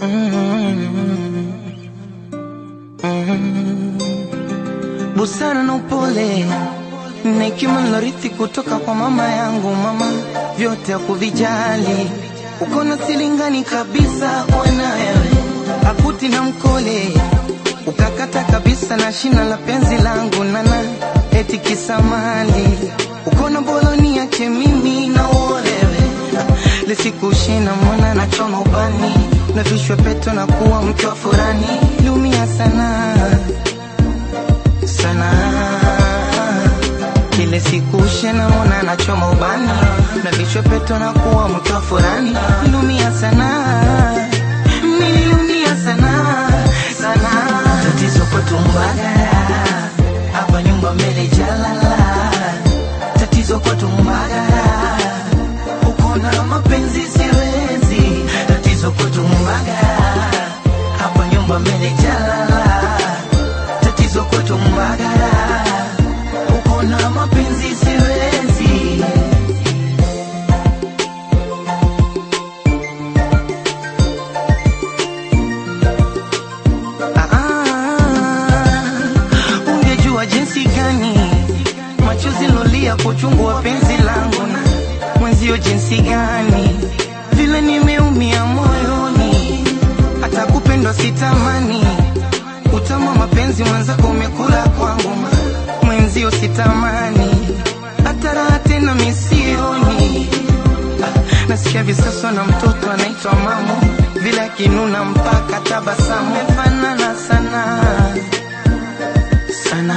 busara na upole na hekima nilorithi kutoka kwa mama yangu. Mama vyote hakuvijali, uko na silingani kabisa ona wewe, akuti na mkole ukakata kabisa na shina la penzi langu nana eti kisamali uko na boloni yake mimi na uolewe lisikushina mwana na choma ubani na vishwe peto na kuwa mke wa furani liumia sana sana kile siku shena mwana na choma ubani na vishwe peto na kuwa mke wa furani liumia sana niliumia sana sana tatizo kwetu Mbagala hapa nyumba mbele jalala tatizo kwetu Mbagala uko na mapenzi siwezi tatizo kwetu Mbagala hapa nyumba mbele jalala tatizo kwetu Mbagala uko na mapenzi siwezi Ah, ungejua jinsi gani machozi lolia kuchungu wa penzi langu na mwenzio jinsi gani vile nimeumia moyoni hata kupendwa sitamani utama mapenzi mwenzako umekula kwangu ma- mwenzio sitamani hata raha tena misioni Ah, nasikia visaswa na mtoto anaitwa mamo vile akinuna mpaka tabasamu mefanana sana sana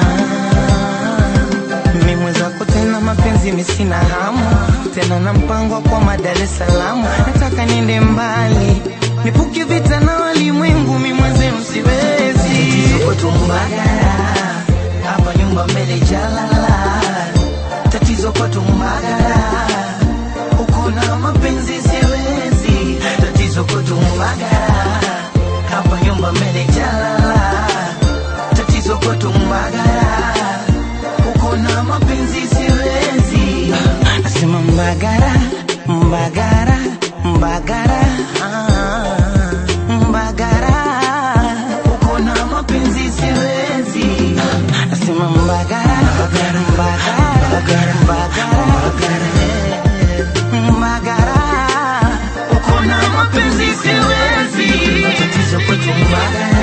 mimi mwenzako tena mapenzi misina hamu tena na mpango kwa Dar es Salaam nataka niende mbali nipuke vita na walimwengu mimi mwenzenu siwezi tatizo kwetu Mbagala hapa nyumba mbele jalala tatizo kwetu Mbagala uko na mapenzi siwezi tatizo kwetu Mbagala hapa nyumba mbele jalala tatizo kwetu Mbagala uko na mapenzi siwezi nasema Mbagara Mbagara Mbagara ah, Mbagara uko na mapenzi siwezi nasema Mbagara Mbagara Mbagara Mbagara Mbagara uko na mapenzi siwezi tatizo kwetu Mbagara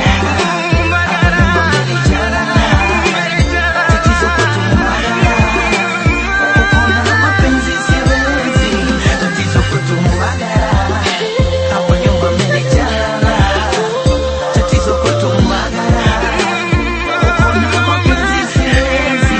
Tatizo kwetu Mbagala. Uko na mapenzi siwezi. Tatizo kwetu Mbagala. Hapa nyumba mmenijala. Tatizo kwetu Mbagala. Uko na mapenzi siwezi.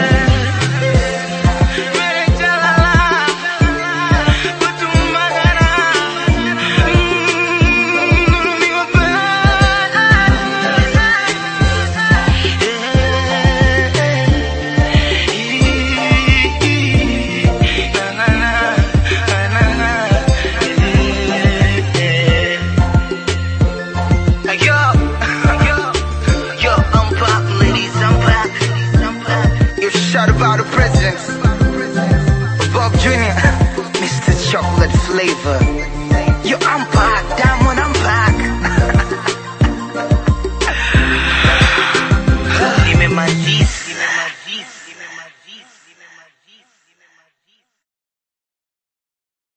Yo, yo, yo, I'm back, ladies, I'm back. I'm back. You shot about the presidents. Bob Jr., Mr. Chocolate Flavor.